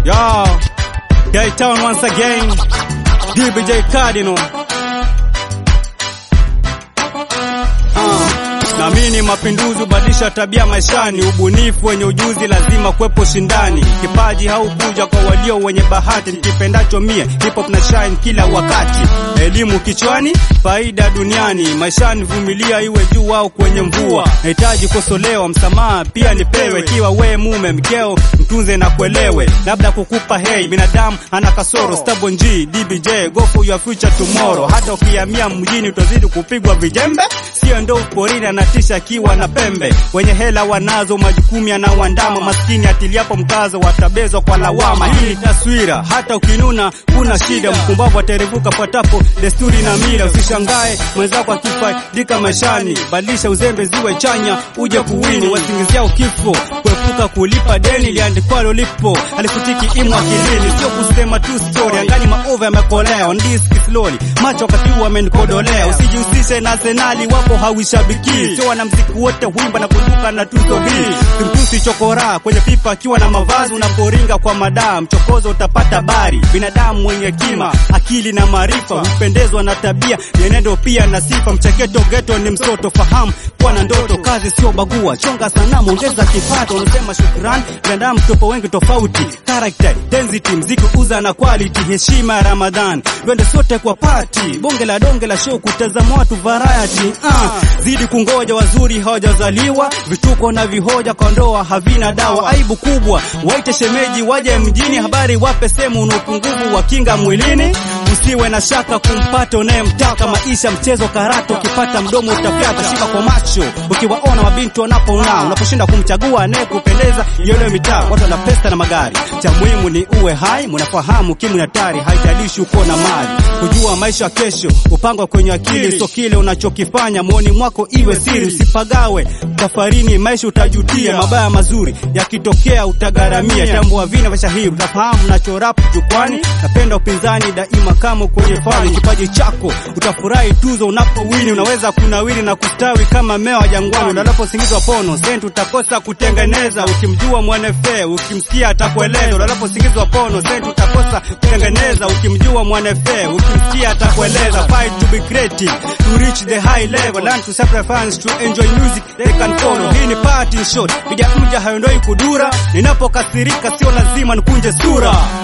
Yo, K-Town once again. DBJ Cardinal. Uh, naamini mapinduzi hubadilisha tabia maishani. Ubunifu wenye ujuzi lazima kuwepo shindani. Kipaji haukuja kwa walio wenye bahati. Nikipendacho mie hip hop na shine kila wakati. Elimu kichwani, faida duniani. Maishani vumilia, iwe juu au kwenye mvua. Nahitaji kosolewa, msamaha pia nipewe. Kiwa we mume mkeo, mtunze na kuelewe. Labda kukupa hei, binadamu ana kasoro. Stubborn G, DBJ, go for your future tomorrow. Hata ukihamia mjini utazidi kupigwa vijembe. Sio ndo porini anatisha akiwa na pembe. Wenye hela wanazo majukumu yanawandama. Maskini atiliapo mkazo watabezwa kwa lawama. Hii ni taswira, hata ukinuna kuna shida. Mpumbavu atarevuka patapo desturi na mila. Usishangae mwenzako akifaidika maishani. Badilisha uzembe ziwe chanya, uje kuwini. Wasingiziao kifo kuepuka kulipa deni liandikwalo lipo. Alikutiki imu akilini, sio kusema tu story. Angani maovu yamekolea, on this slowly. Macho wakati huu amenikodolea. Usijihusishe na Arsenali, wapo hawishabiki. Sio wanamziki wote huimba na kuibuka na tuzo hii. Simtusi chokora kwenye pipa akiwa na mavazi, unaporinga kwa madaa mchokozo utapata bari. Binadamu mwenye kima, akili na maarifa hupendezwa na tabia, mienendo pia na sifa. Mcheketo geto ni msoto, fahamu kuwa na ndoto, kazi sio bagua, chonga sanamu, ongeza kipato. Unasema shukrani, binadamu tupo wengi tofauti, character density, mziki uza na quality, heshima ya Ramadhan, twende sote kwa party, bonge la donge la show, kutazama watu variety. Ah, zidi kungoja, wazuri hawajazaliwa, vituko na vihoja kwa ndoa havina dawa, aibu kubwa, waite shemeji waje mjini, habari wape sehemu una upungufu wa kinga mwilini, usiwe na shaka kumpata unayemtaka, maisha mchezo karata, ukipata mdomo utafyata, shika kwa macho ukiwaona mabinti wanapong'aa, unaposhinda kumchagua anayekupendeza yole mitaa, watu wana pesa na magari, cha muhimu ni uwe hai, mnafahamu kimu hatari, haijalishi uko na mali, kujua maisha kesho upangwa kwenye akili, so kile unachokifanya muoni mwako iwe siri, usipagawe safarini, maisha utajutia, mabaya mazuri yakitokea utagaramia, tambua vina vya shahiri, utafahamu nachorapu jukwani, napenda upinzani daima kama kwenye fani, kipaji chako utafurahi tuzo unapowini, unaweza kunawiri na kustawi kama mmea wa jangwani, unalaposingizwa pono senti utakosa kutengeneza, ukimjua mwanefe ukimsikia atakueleza, unalaposingizwa pono senti utakosa kutengeneza, ukimjua mwanefe ukimsikia atakueleza, fight to be creative to reach the high level, learn to sacrifice to enjoy music they can follow. Hii ni party shot, piga mja hayondoi kudura, ninapokasirika sio lazima nikunje sura.